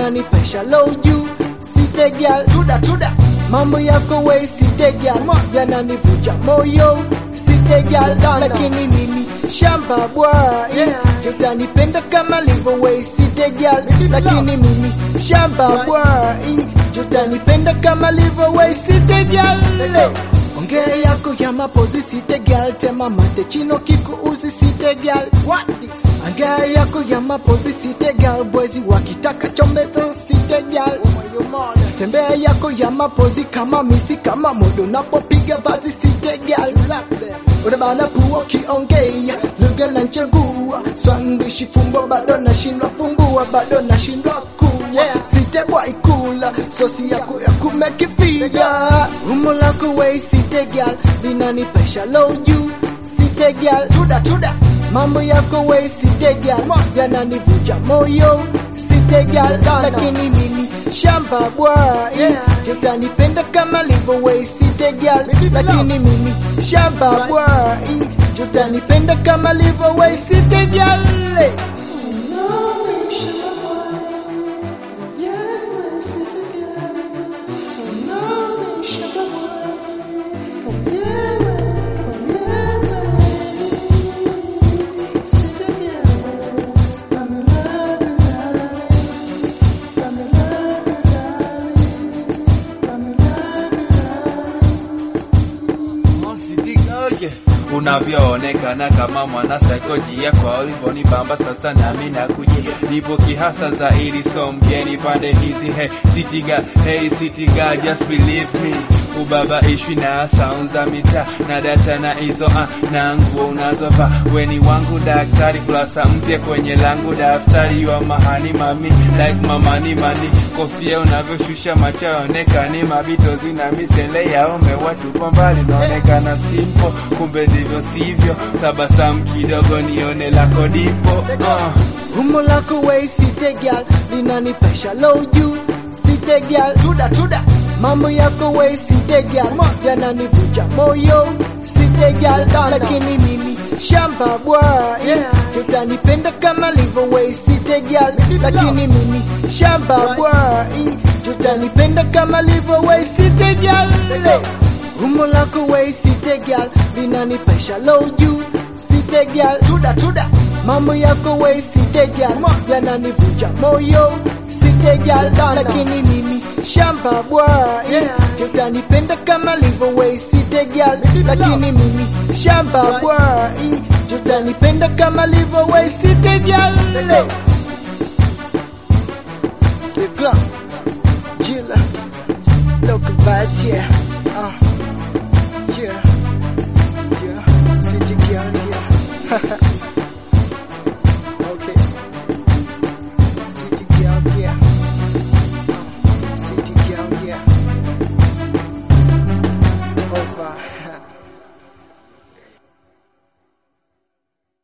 linanipesha low juu site girl tuda tuda mambo yako we site girl yananivuja moyo site girl lakini mimi shamba boy tutanipenda kama livo we site girl lakini mimi shamba boy tutanipenda kama livo we site girl Ongea yako ya mapozi site girl tema mate chino kiku usi site girl what this Ongea yako ya mapozi site girl boys wakitaka chombezo site girl Tembea yako ya mapozi kama misi kama modo napopiga basi site girl Unabana pua kiongea lugha na nchengua swangishi fumbo bado nashindwa fumbua bado nashindwa kuwa site boy kula sosi yako ya kumekipiga umo lako we site girl linanipesha low juu site girl tuda tuda mambo yako we site girl yananivuja moyo site girl lakini mimi shamba boy tutanipenda kama livo we site girl lakini mimi shamba boy tutanipenda kama livo we site girl unavyoonekana kama mwana saikolojia kwa ulivyonibamba sasa nami nakujia nipo kihasa zaidi so mgeni pande hizi hey sitiga hey sitiga just believe me ubaba ishwi na sound za mitaa na data na hizo ah, na nguo unazovaa weni wangu daktari kurasa mpya kwenye langu daftari wa mahani mami like mamani mani kofia unavyoshusha macho yaonekani mabitozi na misele yaome watupo mbali naonekana simpo kumbe ndivyo sivyo tabasamu kidogo nione lako dipo uh. Umo lako we site girl linanipesha low juu site girl tuda tuda mambo yako we site girl yananivuja moyo site girl lakini mimi shamba boy tutanipenda kama livo we site girl lakini mimi shamba boy tutanipenda kama livo we site girl Umo lako we site girl linanipesha low juu site girl tuda tuda mambo yako we site girl yananivuja moyo site girl lakini mimi shamba boy tutanipenda kama livo we site girl lakini mimi shamba boy tutanipenda kama livo we site girl The club Jilla Local vibes yeah uh, yeah yeah city girl yeah